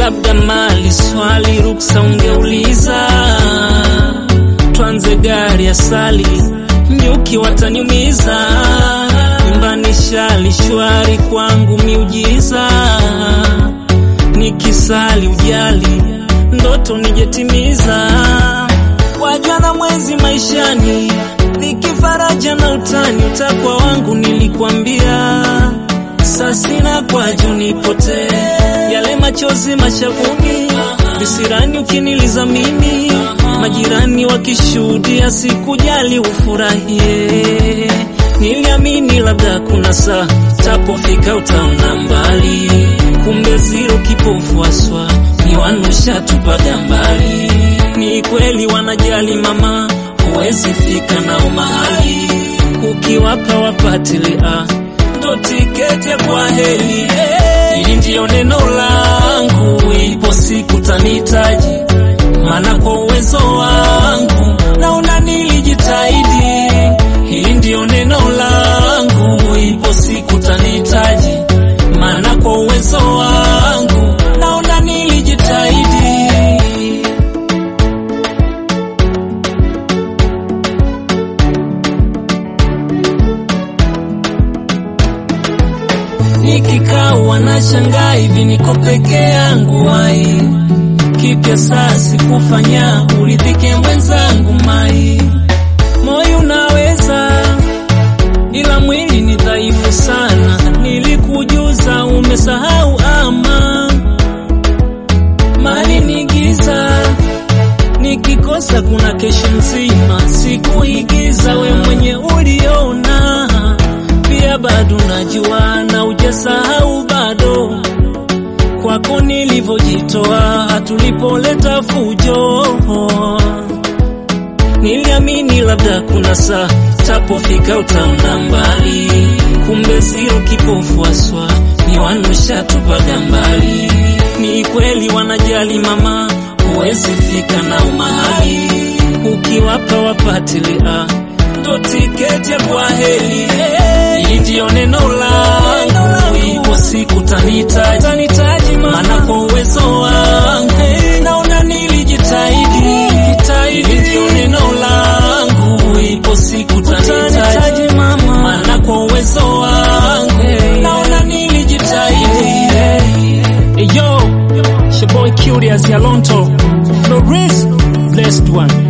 labda mali swali ruksa ungeuliza, twanze gari asali nyuki wataniumiza, nyumbani shali shwari kwangu miujiza, nikisali ujali ndoto nijetimiza, wajwa na mwezi maishani, nikifaraja na utani, utakwa wangu nilikwambia, sasina kwaju nipotee, yale machozi mashavuni, visirani ukiniliza mimi, majirani wakishuhudia, sikujali ufurahie, niliamini labda kuna saa tapofika utaona mbali, kumbe ziro kipofu aswa niwanusha tupaga mbali. Ni kweli wanajali mama, huwezi fika nao mahali, ukiwapa wapatilia ndo tiketi ya kwa heli. Hili ndiyo neno langu, ipo siku tanitaji, maana kwa uwezo wangu naona nilijitahidi. Hili ndiyo neno langu, ipo siku tanitaji, maana kwa uwezo wangu naona nilijitahidi. Nikikaa wanashangaa hivi niko peke yangu mai, kipya saa sikufanya uridhike mwenzangu mai, moyo unaweza ila mwili ni dhaifu sana, nilikujuza umesahau ama mali ni giza, nikikosa kuna kesho nzima, sikuigiza we mwenye uliona, pia bado najua na ujasahau bado kwako nilivyojitoa, tulipoleta fujo Niliamini labda kuna saa tapofika utaona mbali, kumbe sio kipofu aswa ni wanusha tupaga mbali. Ni kweli wanajali mama, huwezi fika nao mahali, ukiwapa wapatilia ndo tiketi ya kwa heli. Hili ndiyo neno langu, ipo siku tanitaji, maana kwa uwezo wangu naona nilijitahidi. Hili ndiyo neno langu, ipo siku tanitaji, maana kwa uwezo wangu naona nilijitahidi. Hey, yo, it's your boy Curious Yalonto, Floris, blessed one.